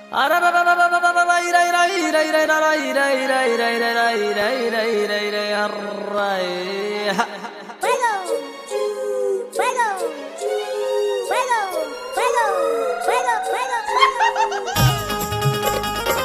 Fuego! Fuego! Fuego! Fuego! Fuego! Fuego! Fuego!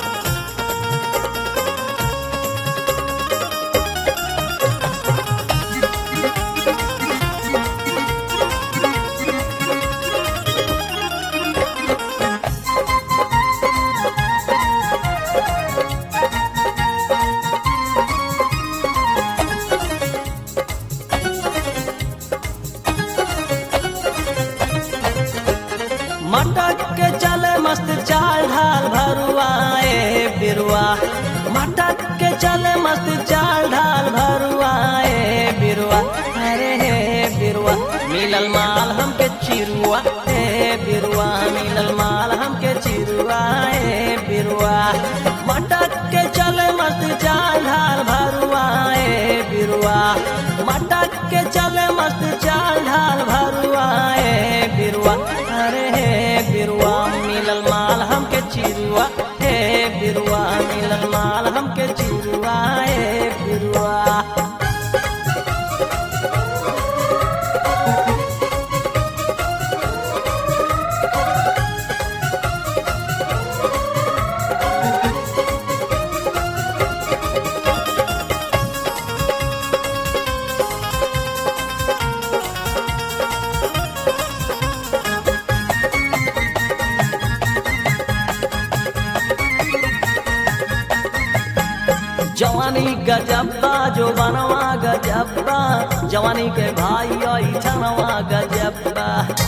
मटक के चले मस्त चाल ढाल भरुआए बिरुआ मटक के चले मस्त चाल ढाल भरुआए बिरुआ अरे हे बिरुआ मिलल माल हमके चिरुआ हे बिरुआ मिलल माल हमके चिरुआ हे बिरुआ मटक के चले मस्त चाल ढाल भरुआए बिरुआ मटक के चले मस्त चाल ढाल भरुआए बिरुआ अरे हे बिरुआ मिलल माल हमके चिरुआ हे बिरुआ मिलल माल हमके चिरुआ हे बिरुआ जवानी गजब्बा जो बनवा गजब्बा जवानी के भाई आई छनवा गजब्बा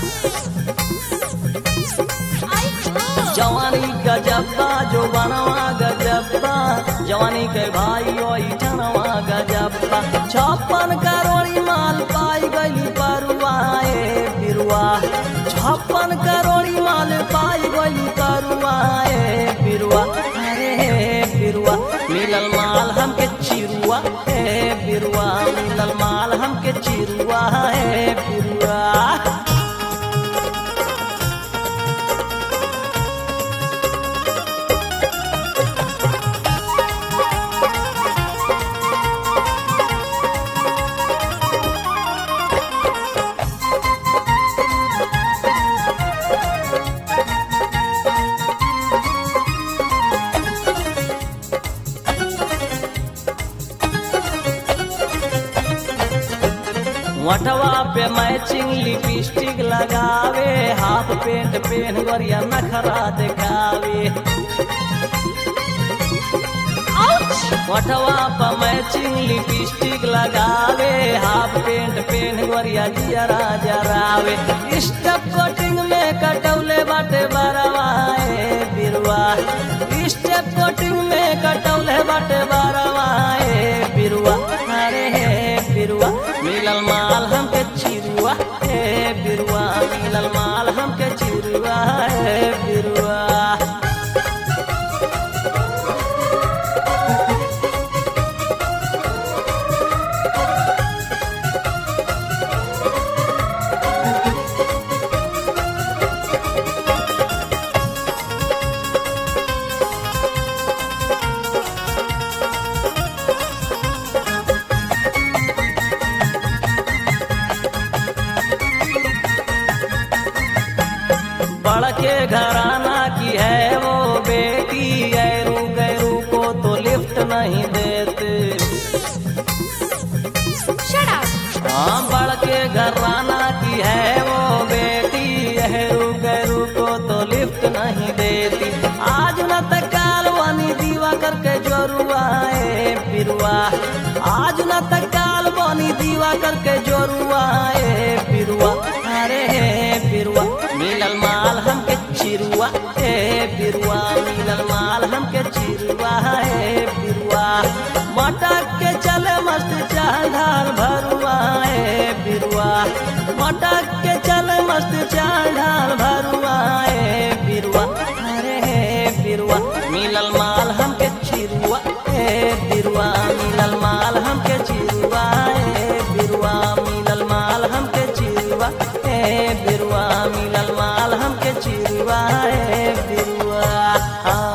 जवानी गजब्बा जो बनवा गजब्बा जवानी के भाई आई छनवा गजब्बा छप्पन करोड़ी माल पाई गई परुआए बिरुआ छप्पन करोड़ी माल पाई गई परुआए बिरुआ अरे हे बिरुआ मिलल माल हमके चिरुआ हे बिरुआ मिलल माल हमके चिरुआ हे बिरुआ वटवा पे मैचिंग लिपस्टिक लगावे हाफ पेंट पेन गरिया नखरा दिखावे वटवा पे मैचिंग लिपस्टिक लगावे हाफ पेंट पेन गरिया जियरा जरावे स्टेप कटिंग में कटौले बाटे बरवाए बिरुआ स्टेप कटिंग में कटौले बाटे बरवाए बिरुआ अरे हे बिरुआ मिलल माल हमके चिरुआ हे बिरुआ मिलल माल हमके चिरुआ हे बिरुआ बड़के घराना की है वो बेटी गैरू गैरू को तो लिफ्ट नहीं देते Shut up! हाँ बड़के घराना की है वो बेटी गैरू गैरू को तो लिफ्ट नहीं देती आज न तक काल वानी दीवा करके जोरुआए बिरुआ आज न तक काल वानी दीवा करके जोरुआए बिरुआ अरे हे बिरुआ मिलल माल हमके चिरुआ हे बिरुआ मिलल माल हमके चिरुआ हे बिरुआ मटक के चले मस्त चाढ़ाल भरुआ हे बिरुआ मटक के चले मस्त चाढ़ाल भरुआ हे बिरुआ अरे हे बिरुआ मिलल माल हमके चिरुआ हे बिरुआ मिलल माल हमके चिरुआ हे बिरुआ मिलल माल हमके चिरुआ हे बिरुआ मिलल माल हमके चिरुआ हे बिरुआ हाँ